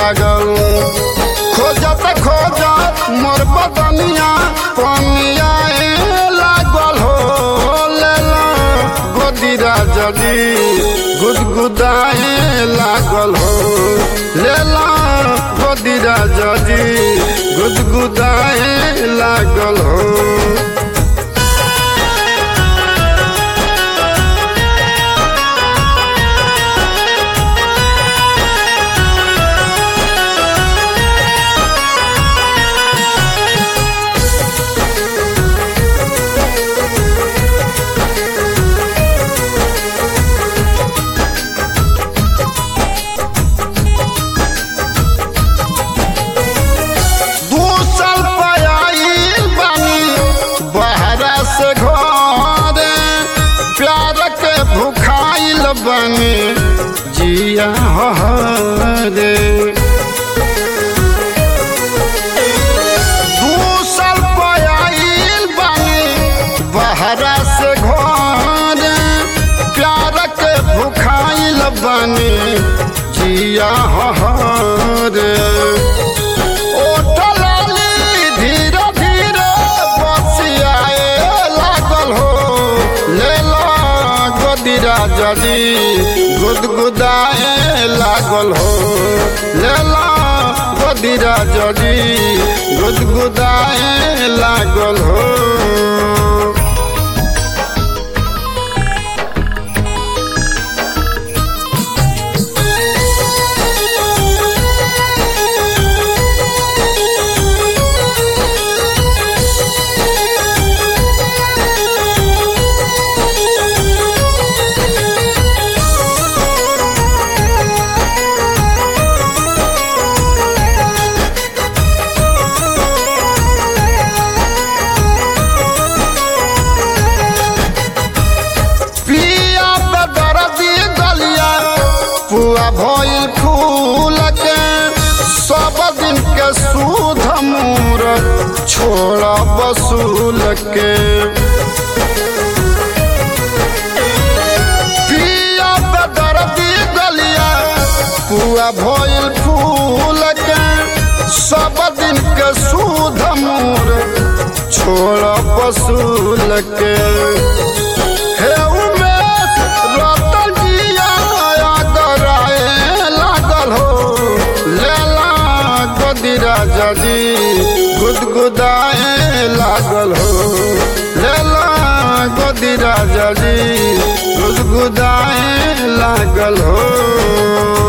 लागल खोजत खोजत मोर बदनिया पनिया लागल हो लेला गोदीरा जदी गुदगुदाए लागल हो लेला गोदीरा जदी गुदगुदाए लागल हो दू साल पयाइल बानी बहरा से घरे प्यार के भुखाइल बानी जिया हरे दू साल पयाइल बानी बहरा से घरे प्यार के भुखाइल बानी जिया हरे ओठलाली धीरे धीरे बसियाए लागल हो लेला गोदीरा जदी गुदगुदाए लागल हो लेला गोदीरा जदी गुदगुदाए लागल हो पिया बेदर्दी गलिया पुआ भइल फूल के सब दिन के सूध मूर छोड़ बसूल के पिया बेदर्दी गलिया पुआ भइल फूल के सब दिन के सूध मूर छोड़ बसूल के हे उमेश रतन जिया गराए लागल हो लेला गोदीरा जदी गुदगुदाए लागल हो लेला गोदीरा जदी गुदगुदाए लागल हो